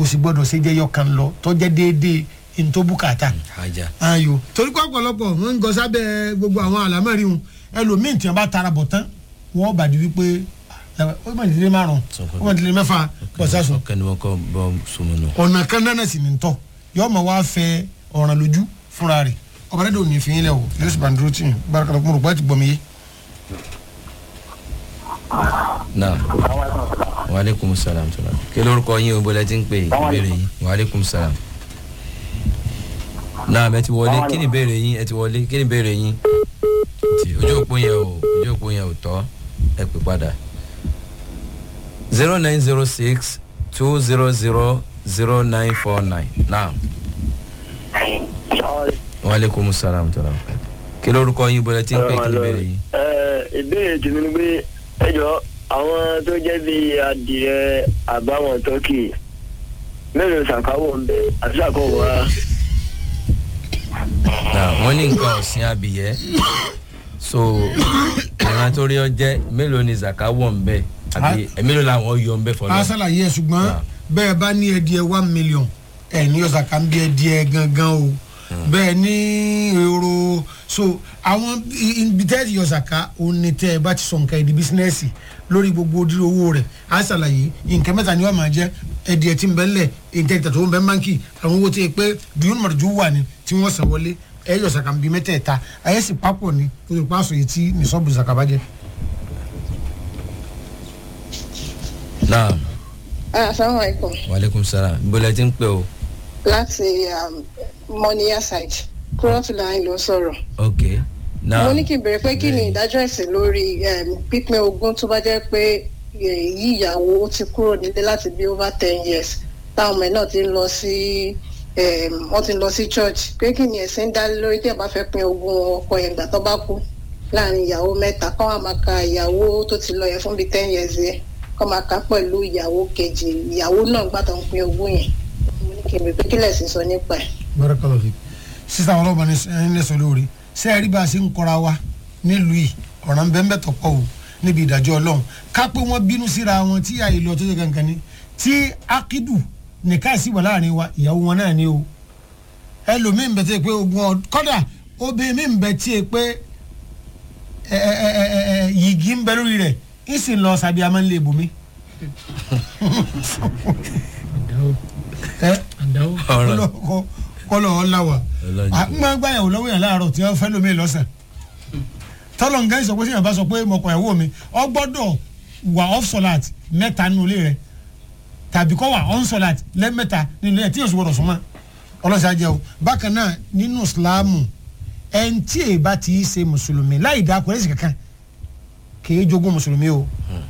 kò sì gbọ́dọ̀ ṣe jẹ́yọ kan lọ tọ́jẹ́ déédéé ntòbúkàtà ajá ayo torí pé ọ̀pọ̀lọpọ̀ wọ́n ń gọ sábẹ́ gbogbo àwọn àlámẹ́rin wọn ẹlòmíì tí wọ́n bá tara bọ̀ tán wọ́n bàdí wípé ẹ, ó mà nílé márùn ó mà nílé mẹ́fà bọ̀sásùn ọkàn ni wọn kọ bọ sọmọnù. ọ̀nà kan náà sì ní tọ́ yọ ọmọ wa fẹ ọ̀ràn lójú fúnra rẹ̀ ọba dẹ́dọ̀ ò ní fi yín lẹ̀ o yóò sì bá ń dúró tì yín bárakàlà kúmọ̀rọ̀ pé ẹ ti gbọ́ mi yé. naam waaleykum salaam tula kí lórúkọ yín o bọ́lá ti ń pè é ìbéèrè yín waaleykum salaam. naam ẹ ti wọlé kí ni ìbéèrè yín ẹ ti wọlé kí ni ìbéèrè yín. ti ojú òpó yẹn o ojú òpó yẹn ò tọ́ ẹ pè padà. zero nine zero six two zero zero zero nine four nine naam waaleykum salaam tula kí lórúkọ yín bọ́lá ti ń pè é kí ni ìbéèrè yín. Ẹ, ìbéèrè tèmi ni pé ẹ jọ àwọn tó jẹ́ bíi adìẹ àbáwọn tọ́kì mélòó ṣàkáwọ̀ ń bẹ àti ṣàkóso wa. na wọn ní nǹkan ọ̀sìn abìyẹ́ so ìran tó rí ọ jẹ́ mélòó ni zaka wọ̀ ń bẹ́ àbí ẹ̀ mélòó làwọn yọ ń bẹ́ a fọlọ́. ṣàlàyé ẹ ṣùgbọ́n Ah. bẹ́ẹ̀ bá ní ẹdíẹ one million ẹ̀ ní ọ̀sà kan bí ẹdíẹ gangan o bẹ́ẹ̀ ní èrò so àwọn i- ibi tẹ́ ti ọ̀sà ká òun ni tẹ́ ẹ bá ti sọ nǹkan ẹ̀dí bísínẹ́sì lórí gbogbo ojúlé owó rẹ̀ a ṣàlàyé nǹkan mẹ́ta ni wọ́n máa jẹ́ ẹdíẹ tí ń bẹ́ lẹ̀ nǹkan ìtàtọ̀ ń bẹ́ báńkì àwọn owó tí ẹ pé dùn mọ̀rọ̀jú wà ní tí wọ́n san wọlé ẹ yọ ọ̀sà kan bí mẹ́tẹ̀ẹ̀ta ayé sì papọ̀ ní kó tó pàṣọ yìí tí nìṣọ́ọ̀bù ṣàkàbàjẹ́. naam asalaamualeykum waaleykum salaam bọ́lá ti ń pè o láti um, moniya site kúrọ́tùláì ló sọ̀rọ̀. ok naam mo ní kí n bèrè pé kí ni ìdájọ́ ẹ̀sìn lórí um, pípín ogún tó bá jẹ́ pé eh, yí ìyàwó ó ti kúrò nílé láti bí over ten years táwọn ọmọ ẹ̀ náà ti ń lọ sí um, wọ́n ti ń lọ sí church pé kí ni ẹ̀sìn dá lé lórí tí ẹ̀ bá fẹ́ pín ogún ọkọ yẹn gbà tó bá kú láàrin ìyàwó mẹ́ta kọ́ wa máa ka ìyàwó tó ti lọ yẹn fún bíi ten years yẹn kọ́ máa ka pẹ̀lú ìyàwó kejì ìyàwó náà gbà tó ń pín ogún yẹn mo ní kí n bèrè pé kí lẹ̀sìn sọ nípa ẹ̀. barakallahu fik sisan ọlọ́ba ní ẹni lẹ́sọ̀ lórí ṣé ẹ rí bá a ṣe ń kọ́ra wa nílùú yìí ọ̀ràn bẹ́ẹ̀ tọ̀pọ̀ o níbi ìdájọ́ ọlọ́run ká pé wọ́n bínú síra wọn tí àyè lọ tó ṣe kankan ni tí akidu nìkan sì wà láàrin wa ìyàwó wọn náà ni o ẹlòmíì ń bẹ tí ì pé ogun ọ kọ́dà obìnrin mi ń bẹ tí ì pé ẹ ẹ ẹ ẹ ẹ yìgì ń bẹ lórí rẹ̀ ń sì lọ sàbí a máa ń lé ibùmí. ẹ ọ̀rọ̀ kọlọ ọláwà Ọlọ́jọ́. n máa gbàyàwó lọ́wọ́ yàn láàárọ̀ tí wọ́n fẹ́ lómi lọ́sàn tọ́lọ̀ ń gẹ́sì sọ pé sèyàn bá sọ pé mọ̀kàn ẹ̀wọ́ mi ọ gbọ́dọ̀ wà off solat mẹ́ta nínú ilé rẹ̀ tàbí kọ́ wà on solat lẹ́mẹ́ta nínú ilé rẹ̀ tí yóò sì gbọ́dọ̀ súnmọ́ ọlọ́sà jẹ́ o bákan náà nínú islamu ẹni tí èyí bá ti ṣe mùsùlùmí láì dá kúrẹ́sì kankan kì í jogún mùsùlùmí o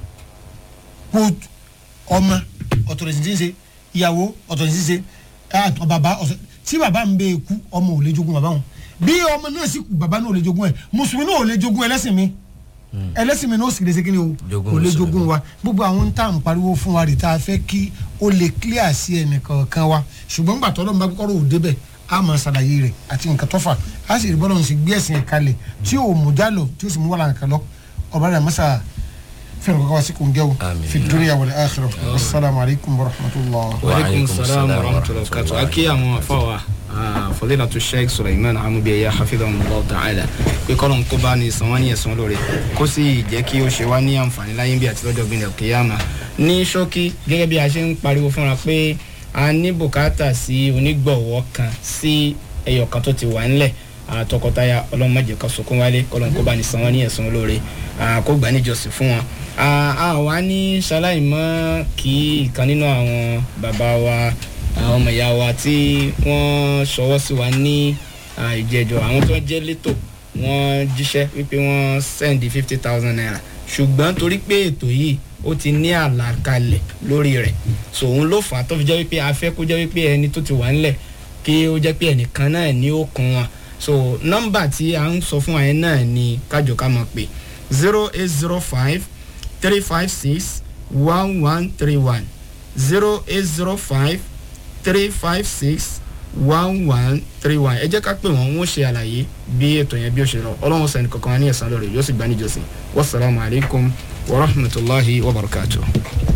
kó ọmọ ọ̀tọ̀ lè ti ṣe ìyàwó ọ̀tọ̀ lè ti ṣe ẹ̀ bàbá ọ̀tọ̀ tí bàbá ń bẹ kú ọmọ ò lè jogún bàbá wọn bí ọmọ náà sì kú bàbá náà ò lè jogún ẹ mùsùlùmí náà ò lè jogún ẹlẹ́sìn mi ẹlẹ́sìn mi náà ó sì lè ṣe kí ni o Jogún kò lè mùsùlùmí. jogún wa gbogbo àwọn tá à ń pariwo fún wa rè tá a fẹ́ kí ó lè clear sí ẹnìkọ̀ọ̀kan wa ṣùgbọ́n gbà tọ́lọ́ bá kọ́rọ̀ ò débẹ̀ a máa ṣàlàyé rẹ̀ àti nǹkan tó fà á sì rí bọ́lá ń sì gbé ẹ̀sìn ẹ̀ kalẹ̀ tí ò mú jálọ tí ó sì mú wàhálà nǹkan lọ ọ̀bá rẹ̀ mọ́sà fẹ́ràn kọ́kọ́ wá sí kò ń jẹ́ o Àmín. fi dunya wal akhirah wasalaamu alaykum wa rahmatulah. waaleykum salaam salaam wa wa rahmatulahi wa barakatuh aki àwọn afawa fọlẹ́nà tó sheikh suleiman amubiya hafidhahum allah ta'ala pé kọ́lọ̀ kó bá ní san wọ́n ní ẹ̀sán lóore kó sì jẹ́ kí ó ṣe wá ní àǹfààní láyé bí àti lọ́jọ́ gbìyànjú kìyàmà ní ṣókí gẹ́gẹ́ bí a ṣe ń pariwo fúnra pé a ní bùkátà sí onígbọ̀wọ́ kan sí ẹyọ kan tó ti wà ńlẹ̀ ah, tọkọtaya ọlọ́run má jẹ́ ká sunkún wálé kọ́lọ́n kó bá ní san wọ́n ní ẹ̀sán lóore ah, kó gbà níjọsìn fún wọn. Ah, a wá ní ṣaláìmọ́ kí ìkan nínú àwọn bàbá wa àwọn ọmọ ìyá wa tí wọ́n ṣọwọ́ sí wa ní ah, ìjẹ́jọ́ àwọn tó jẹ́ létò wọ́n jíṣẹ́ wípé wọ́n sẹ́ndí fifty thousand naira ṣùgbọ́n torí pé ètò yìí ó ti ní àlàkalẹ̀ lórí rẹ̀ so òun ló fà á tó fi jẹ́ wípé a fẹ́ kó jẹ́ wípé ẹni tó ti wà ńlẹ̀ kí ó jẹ́ pé ẹnìkan náà ní ó kún wọn so nọ́mbà tí a ń sọ fún wa yẹn náà ni kájọ ká mọ̀ pé zero eight zero five three five six one one three one zero eight zero five three five six one one three one ẹ jẹ́ ká pè wọ́n wọ́n ṣe àlàyé bí ètò yẹn bí ó ṣe lọ ọlọ́run sẹ́ni kankan ní ẹ̀sán lórí yóò sì gbá níjọsìn wasalaamualeykum wa rahmatulahi wa barakatuh.